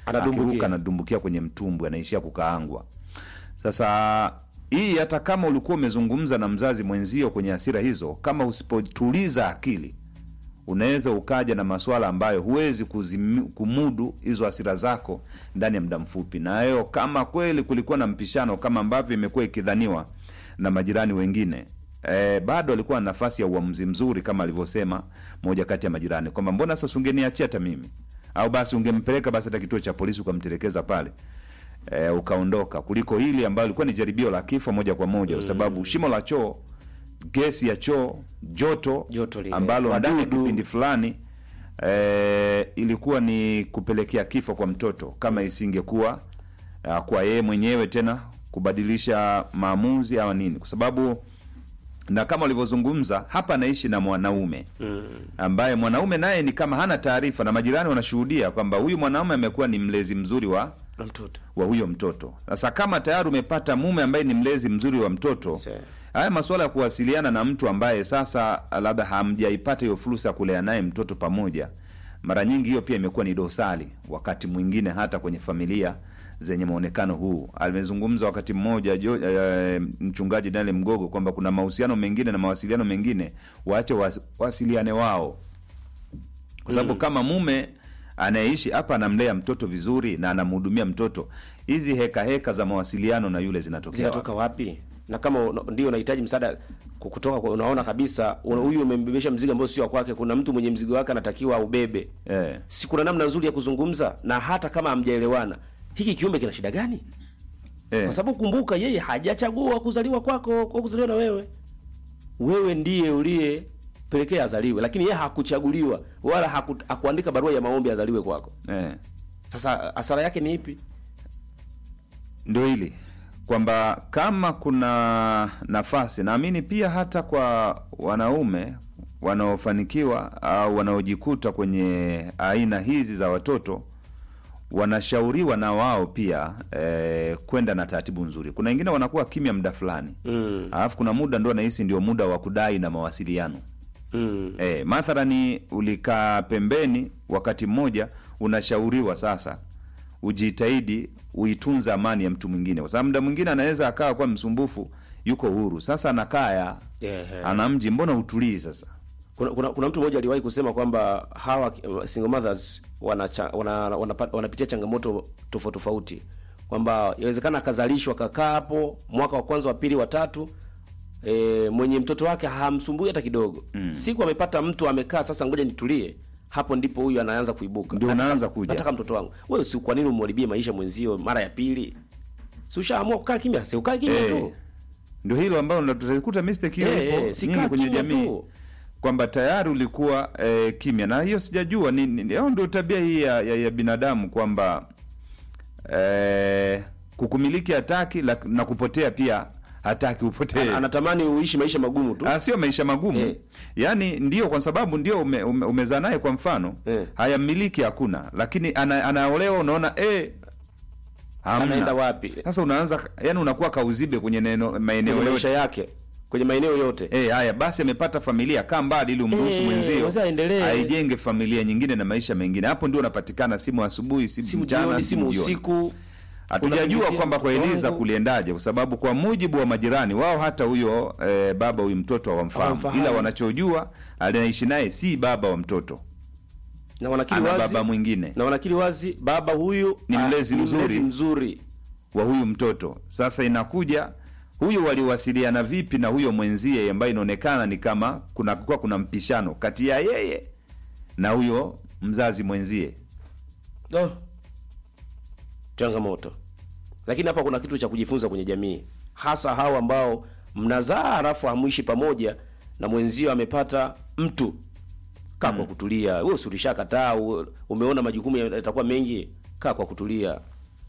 Anadumbukia. akiruka anadumbukia kwenye mtumbwi anaishia kukaangwa sasa hii hata kama ulikuwa umezungumza na mzazi mwenzio kwenye hasira hizo kama usipotuliza akili unaweza ukaja na maswala ambayo huwezi kuzimi, kumudu hizo hasira zako ndani ya muda mfupi na hiyo kama kweli kulikuwa na mpishano kama ambavyo imekuwa ikidhaniwa na majirani wengine E, bado alikuwa na nafasi ya uamuzi mzuri kama alivyosema moja kati ya majirani kwamba mbona sasa ungeniachia hata mimi au basi ungempeleka basi hata kituo cha polisi ukamtelekeza pale e, ukaondoka kuliko hili ambalo lilikuwa ni jaribio la kifo moja kwa moja kwa sababu shimo la choo gesi ya choo joto, Joto lile, ambalo ndani ya wadudu. kipindi fulani e, ilikuwa ni kupelekea kifo kwa mtoto kama isingekuwa uh, kwa yeye mwenyewe tena kubadilisha maamuzi au nini kwa sababu na kama ulivyozungumza hapa anaishi na mwanaume mm. ambaye mwanaume naye ni kama hana taarifa na majirani wanashuhudia kwamba huyu mwanaume amekuwa ni mlezi mzuri wa na mtoto wa huyo mtoto sasa kama tayari umepata mume ambaye ni mlezi mzuri wa mtoto Se. haya masuala ya kuwasiliana na mtu ambaye sasa labda hamjaipata hiyo fursa ya kulea naye mtoto pamoja mara nyingi hiyo pia imekuwa ni dosari wakati mwingine hata kwenye familia zenye mwonekano huu amezungumza wakati mmoja jo, eh, mchungaji Daniel Mgogo kwamba kuna mahusiano mengine na mawasiliano mengine waache was, wasiliane wao kwa sababu kama mume anayeishi hapa anamlea mtoto vizuri na anamhudumia mtoto hizi heka heka za mawasiliano na yule zinatokea zinatoka wapi na kama una- ndio unahitaji msaada ku- kutoka kwa, unaona kabisa una- huyu umembebesha mzigo ambao sio wa kwake kuna mtu mwenye mzigo wake anatakiwa aubebe eh. si kuna namna nzuri ya kuzungumza na hata kama hamjaelewana hiki kiumbe kina shida gani Eh. kwa sababu kumbuka yeye hajachagua kuzaliwa kwako kwa kuzaliwa na wewe wewe ndiye uliyepelekea azaliwe lakini yeye hakuchaguliwa wala haku, hakuandika barua ya maombi azaliwe kwako Eh. sasa hasara yake ni ipi ndio hili kwamba kama kuna nafasi naamini pia hata kwa wanaume wanaofanikiwa au wanaojikuta kwenye aina hizi za watoto wanashauriwa na wao pia eh, kwenda na taratibu nzuri kuna wengine wanakuwa kimya muda fulani mm. alafu kuna muda ndo nahisi ndio muda wa kudai na mawasiliano Mm. E, mathalani ulikaa pembeni wakati mmoja, unashauriwa sasa ujitahidi uitunze amani ya mtu mwingine, kwa sababu muda mwingine anaweza akawa kuwa msumbufu, yuko huru sasa, anakaya Ehe. ana mji, mbona utulii sasa? kuna, kuna, kuna mtu mmoja aliwahi kusema kwamba hawa uh, single mothers wanacha, wana, wanapa- wanapitia changamoto tofauti tofauti kwamba inawezekana akazalishwa kakaa hapo mwaka wa kwanza wa pili wa tatu e, mwenye mtoto wake hamsumbui hata kidogo mm. siku amepata mtu amekaa sasa ngoja nitulie hapo ndipo huyu anaanza kuibuka Ndio Nataka- unaanza kuja. nataka mtoto wangu wewe si kwa nini umharibie maisha mwenzio mara ya pili si ushaamua kukaa kimya si ukae kimya Eh, tu Ndio hilo ambalo ndo tutakuta mistake hiyo Eh, ipo eh, si nyingi kaa kwenye kimya jamii tu. kwamba tayari ulikuwa eh, kimya, na hiyo sijajua ni, ni, au ndio tabia hii ya, ya, ya binadamu kwamba eh, kukumiliki hataki lak- na kupotea pia hataki upotee. Ana- anatamani uishi maisha magumu tu Ah, sio maisha magumu Eh. yaani ndio kwa sababu ndio ume, ume, umezaa naye kwa mfano Eh. hayamiliki hakuna lakini ana, anaolewa unaona eh, hamna. anaenda wapi sasa unaanza yani unakuwa kauzibe kwenye neno maeneo kwenye maisha yote yake kwenye maeneo yote Eh, haya basi amepata familia kaa mbali ili umruhusu Eh, mwenzio wazee aendelee. aijenge familia nyingine na maisha mengine hapo ndio unapatikana simu asubuhi simu, simu mchana jioni simu jioni. usiku hatujajua unasingizia kwamba kwa mtoto Eliza wangu. kuliendaje, kwa sababu kwa mujibu wa majirani wao hata huyo eh, baba huyu mtoto hawamfahamu, Hawamfahamu. ila wanachojua anaishi naye si baba wa mtoto, na wanakili ana wazi baba mwingine na wanakili wazi baba huyu Ni ah, mlezi ni mzuri. mlezi mzuri wa huyu mtoto. Sasa inakuja huyo waliwasiliana vipi na huyo mwenzie ambaye inaonekana ni kama kuna kuwa kuna mpishano kati ya yeye na huyo mzazi mwenzie. oh. changamoto lakini hapa kuna kitu cha kujifunza kwenye jamii hasa hao ambao mnazaa halafu hamuishi pamoja na mwenzio amepata mtu kaa kwa kutulia wewe si ulishakataa u- umeona majukumu yatakuwa mengi kaa kwa kutulia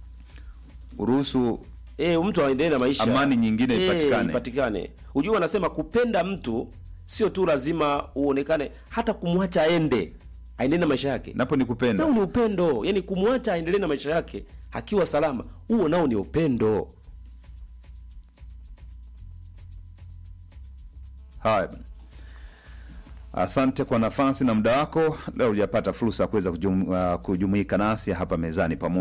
Uruhusu E, mtu aendelee na maisha, Amani nyingine Eh, ipatikane. ipatikane. Ujue wanasema kupenda mtu sio tu lazima uonekane, hata kumwacha aende aendelee na maisha yake, napo ni kupenda. nao ni upendo. Yani kumwacha aendelee na maisha yake akiwa salama, huo nao ni upendo. Haya, asante kwa nafasi na muda wako. Leo hujapata fursa ya kuweza kujum, uh, kujumuika nasi hapa mezani pamoja